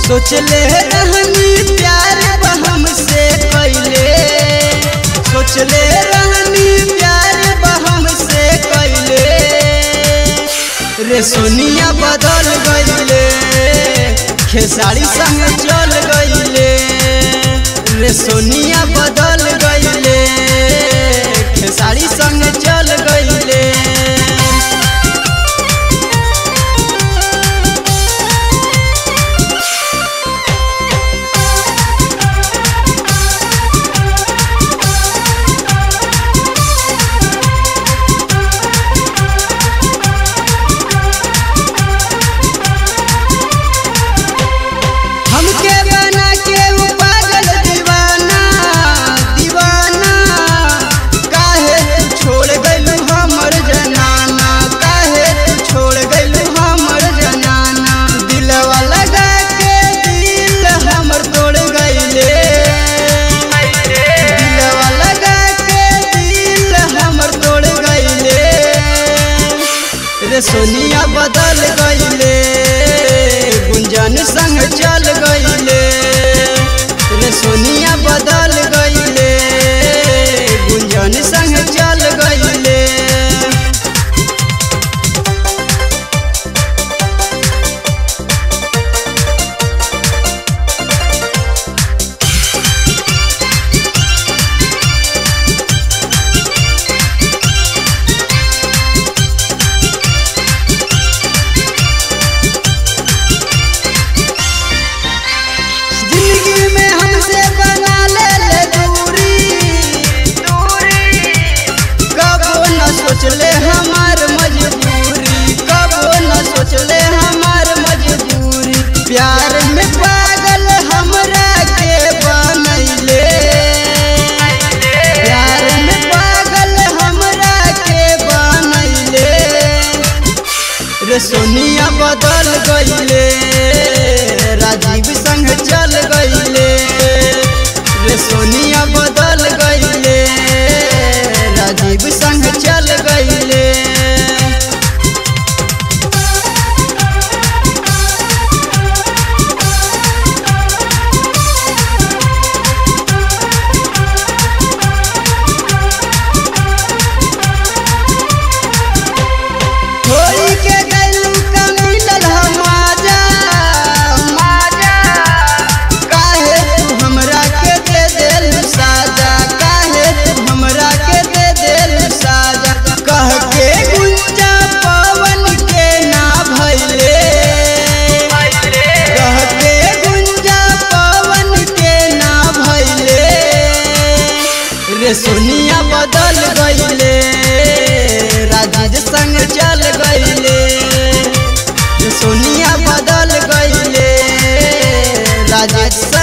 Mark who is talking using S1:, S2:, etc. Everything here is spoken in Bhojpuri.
S1: सोचले रहनी प्यार बहम से कैले सोचले रहनी प्यार बहम से कैले रे सोनिया बदल गईले खेसारी संग चल गईले रे सोनिया बदल गईले खेसारी संग चल गईले हमके बना के वो पागल दीवाना दीवाना काहे तू छोड़ गइलू हमर जनाना काहे तू छोड़ गइलू हमर जनाना दिलवा लगा के दिल हमर तोड़ गइले दिलवा लगा के दिल हमर तोड़ गइले रे सोनिया बदल गईले गुंजन संग चल गईले रे सोनिया बदल गईले गुंजन संग चल गईले जिंदगी में हमसे बना ले ले दूरी कबो न सोचले हमार मजबूरी कबो न सोचले हमार मजबूरी प्यार में पागल हमरा के बनैले प्यार में पागल हमरा के बनैले रे सोनिया बदल गईले राजीव संग चल गईले रे सोनिया बदल गईले राजीव संग चल गईले छोड़ी के गइलू का मिलल हमाजा माजा काहे तू हमरा के दे देलू साजा काहे तू हमरा के दे देलू साजा कह के गुंजा पवन के ना भइले कह के गुंजा पवन के ना भइले रे सोनिया बदल गईले राजीव संग चल गईले रे सोनिया बदल गईले राजेश